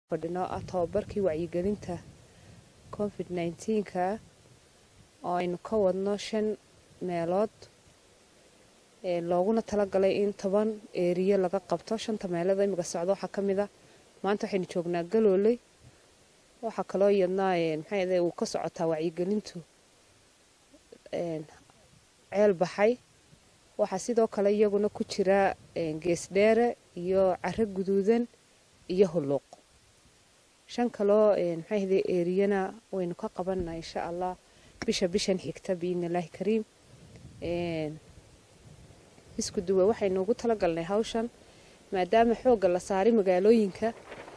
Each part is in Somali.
fadhino ah tababarkii wacyigelinta covid nneteen-ka oo aynu ka wadno shan meelood looguna talagalay in toban eeriyo laga qabto shanta meelood imika socdo waxaa ka mid a maanta waxaynu joognaa galooley waxaa kaloo iyadnaa maxay uu ka socotaa wacyigelintu ceel baxay waxaa sidoo kale iyaguna ku jira geesdheere iyo caro guduudan iyo hulluuq shan kaloo maxay ahday eeriyana waynu ka qabanaa insha allah bisha bishan xigta biidni illaahi kariim isku duwe waxaynu ugu talagalnay hawshan maadaama xoogga la saaray magaalooyinka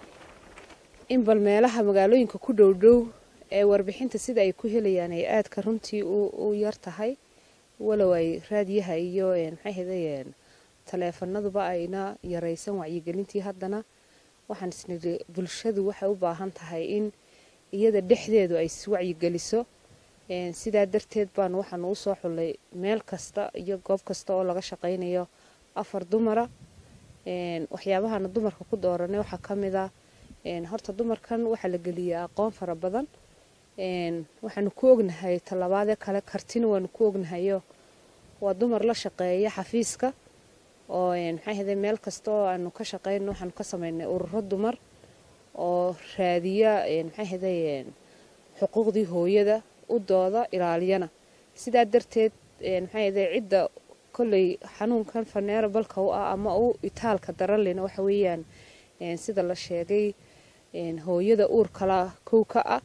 in bal meelaha magaalooyinka ku dhow dhow ee warbixinta sida ay ku helayaan ay aadka runtii u yar tahay walow ay raadiyaha iyo maxay ahday taleefanaduba ayna yaraysan wacyigelintii haddana waxaan isnidhi bulshadu waxay u baahan tahay in iyada dhexdeedu ay iswacyigeliso sidaa darteed baan waxaan uu soo xullay meel kasta iyo goob kasta oo laga shaqaynayo afar dumara waxyaabahana dumarka ku dooranay waxaa ka mid a horta dumarkan waxaa la geliyaa aqoon fara badan waxaanu ku ognahay tallabaadee kale kartina waanu ku ognahayo waa dumar la shaqeeya xafiiska oo maxay ahday meel kasta oo aanu ka shaqeyno waxaanu ka sameynay ururo dumar oo raadiya maxay ahday xuquuqdii hooyada u dooda ilaaliyana sidaa darteed maxay ahday cidda kolley xanuunkan faneera balka u ah ama u itaalka daranlena waxa weeyaan sida la sheegay hooyada uurkala kow ka ah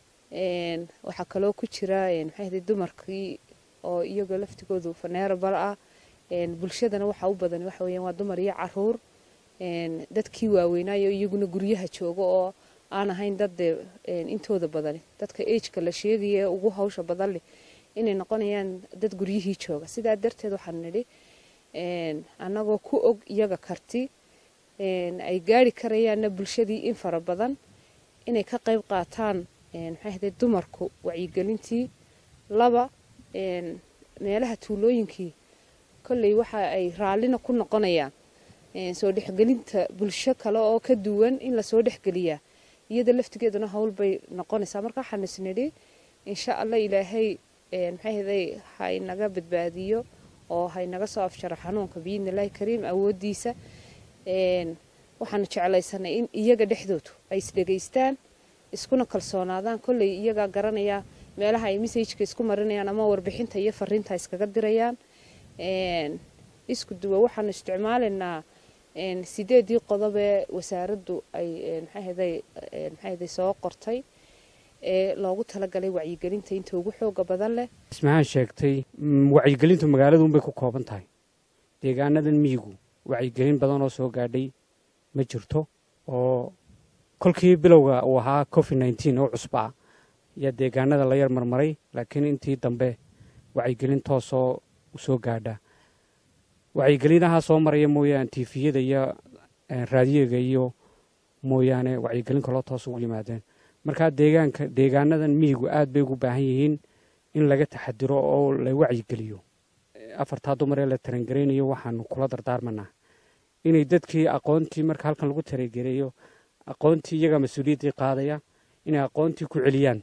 waxaa kaloo ku jira maxay ahday dumarkii oo iyaga laftigoodu faneera bal ah bulshadana waxaa u badan waxa weeyaan waa dumar iyo caruur dadkii waaweynaayo iyaguna guryaha jooga oo aan ahayn dad dee intooda badani dadka ageka la sheegaya ee ugu hawsha badan leh inay noqonayaan dad guryihii jooga sidaa darteed waxaan nidhi annagoo ku og iyaga karti ay gaari karayaanna bulshadii in fara badan inay ka qayb qaataan maxay ahday dumarku wacyigelintii laba meelaha tuulooyinkii kolley waxa ay raallina ku noqonayaan soo dhexgelinta bulsho kale oo ka duwan in lasoo dhexgeliyaa iyada laftigeeduna howl bay noqonaysaa marka waxaan isnidhi insha allah ilaahay maxay ahday haynaga badbaadiyo oo haynaga soo afjaro xanuunka biidni illaahi kariim awooddiisa waxaanu jeclaysanay in iyaga dhexdoodu ay isdhegaystaan iskuna kalsoonaadaan kolley iyagaa garanaya meelaha ay messajka isku marinayaan ama warbixinta iyo fariinta iskaga dirayaan isku duwa waxaanu isticmaalaynaa sideedii qodob ee wasaaraddu ay maxayhday soo qortay ee loogu talagalay wacyigelinta inta ugu xooga badan leh ismahaan sheegtay wacyigelintu magaaladuunbay ku kooban tahay deegaanadan miyigu wacyigelin badan oo soo gaadhay ma jirto oo kolkii bilowga uu ahaa covid nneteen oo cusba ayaa deegaanada la yar marmaray laakiin intii dambe wacyigelin toosoo soo gaadha wacyigelinaha soo maraya mooyaane tifiyada iyo raadiyaga iyo mooyaane wacyigelin kaloo toos ugu yimaadeen markaa deegaanka deegaanadan miyigu aad bay ugu baahan yihiin in laga taxadiro oo la wacyigeliyo afartaa dumar ee la tarangaraynayo waxaanu kula dardaarmanaa inay dadkii aqoontii marka halkan lagu tarangareeyo aqoontii iyagaa mas-uuliyaddii qaadaya inay aqoontii ku celiyaan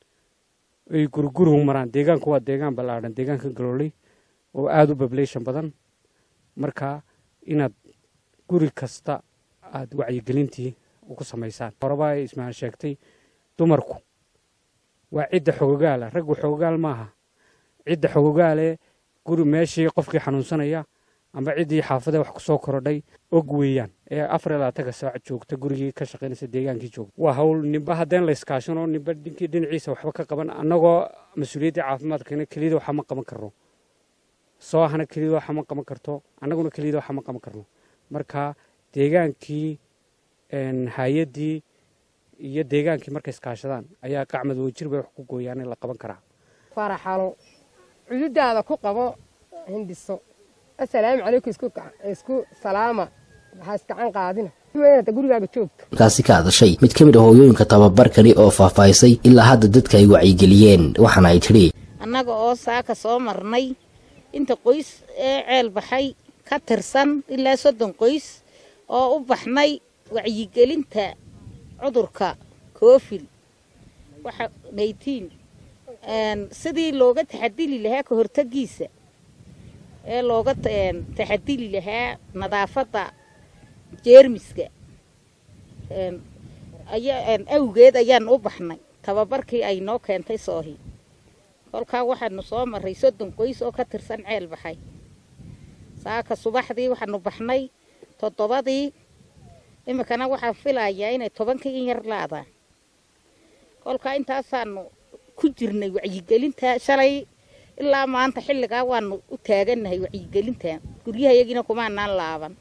ay guriguruhu maraan deegaanku waa deegaan ballaadhan deegaanka galooley oo aada u bablation badan marka inaad guri kasta aada wacyigelintii ugu samaysaan horeba ay ismahaan sheegtay dumarku waa cidda xogogaala raggu xogogaal maaha cidda xogogaale guri meeshii qofkii xanuunsanaya amba ciddii xaafadee wax ku soo korodhay og weeyaan ee afar iyo labaatanka saac joogta gurigii ka shaqaynaysa deegaankii joogta waa hawl ninba haddeen la iskaashano ninba dinkii dhinaciisa waxba ka qaban annagoo mas-uuliyaddii caafimaadkana keliyada waxa ma qaban karno soo ahna keliyada waxa ma qaban karto annaguna keliyada waxa ma qaban karno marka deegaankii hay-addii iyo deegaankii markay iskaashadaan ayaa qacmad wajir bay wax ku gooyaan in la qaban karaa faraxalo cududaada ku qabo hindhiso assalaamu calaykum isku salaama waxaa iskacan qaadina inta gurigaaga joogto markaasi ka hadashay mid ka mid ah hooyooyinka tababarkani oo faahfaahisay ilaa hadda dadka ay wacyigeliyeen waxaana ay tidhi annaga oo saaka soo marnay inta qoys ee ceel baxay ka tirsan ilaa soddon qoys oo u baxnay wacyigelinta cudurka koofil waxa naytiin sidii looga taxadili lahaa ka hortagiisa ee looga taxadili lahaa nadaafadda jeermiska awgeed ayaan u baxnay tababarkii ay noo keentay soohi kolkaa waxaanu soo maray soddon qoys oo ka tirsan ceel baxay saaka subaxdii waxaanu baxnay toddobadii iminkana waxaan filayaa inay tobankii in yar laadaan kolkaa intaasaanu ku jirnay wacyigelinta shalay ilaa maanta xilligaa waanu u taagannahay wacyigelinta guryahayagina kumaanaan laaban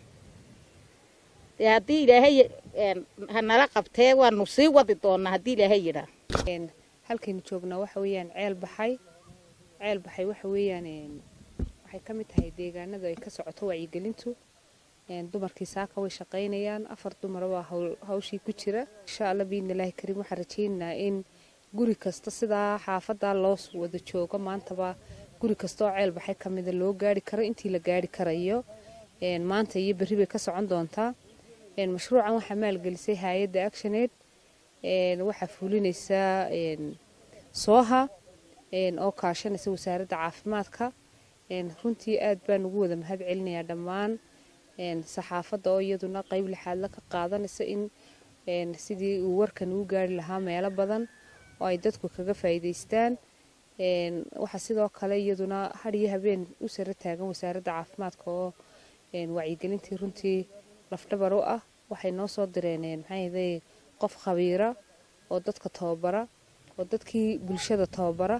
dee haddii ilaahay hanala qabtee waanu sii wadi doonaa haddii ilaahay yidhaa halkaynu joognaa waxa weeyaan ceel baxay ceel baxay waxa weeyaan waxay ka mid tahay deegaanada ay ka socoto wacyigelintu dumarkii saaka way shaqaynayaan afar dumara waa hawshii ku jira insha alla biidnilaahi kariim waxaan rajaynaynaa in guri kasta sidaa xaafadaa loo wada joogo maantaba guri kasta oo ceel baxay ka mida loo gaari karo intii la gaari karayo maanta iyo berri bay ka socon doontaa mashruucan waxaa maalgelisay hay-adda actionaid waxaa fulinaysaa sooha oo kaashanaysa wasaaradda caafimaadka runtii aad baan ugu wada mahad celinayaa dhammaan saxaafadda oo iyaduna qeyb lixaadla ka qaadanaysa in sidii uu warkan uu gaari lahaa meelo badan oo ay dadku kaga faa'iidaystaan waxaa sidoo kale iyaduna har iyo habeen u sara taagan wasaaradda caafimaadka oo wacyigelintii runtii lafdhabar u ah waxay noo soo direen maxaahaday qof khabiira oo dadka tababara oo dadkii bulshada tababara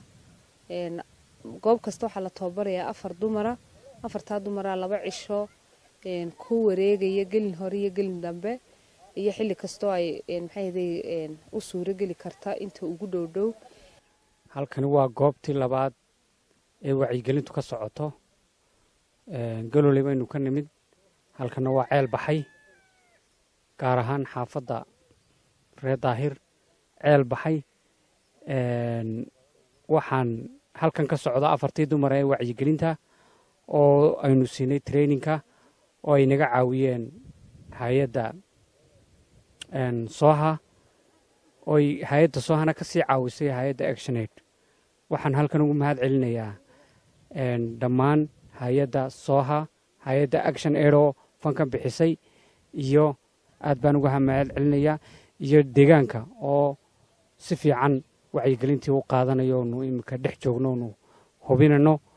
goob kasta waxaa la tababarayaa afar dumara afartaa dumaraa laba cisho ku wareegaya gelin hore iyo gelin dambe iyo xilli kastoo ay maxaahaday u suuro geli karta inta ugu dhow dhow halkani waa goobtii labaad ee wacyigelintu ka socoto galoley baynu ka nimid halkana waa ceel baxay gaar ahaan xaafadda reer daahir ceel baxay waxaan halkan ka socda afartii dumar ee wacyigelinta oo aynu siinay traininka oo ay naga caawiyeen hay-adda sooha ooy hay-adda soohana ka sii caawisay hay-adda actionaid waxaan halkan ugu mahad celinayaa dhammaan hay-adda sooha hay-adda action aid oo fankan bixisay iyo aad baan uga mahad celinayaa iyo deegaanka oo si fiican wacyigelintii u qaadanayo onu iminka dhex joogno onu hubinano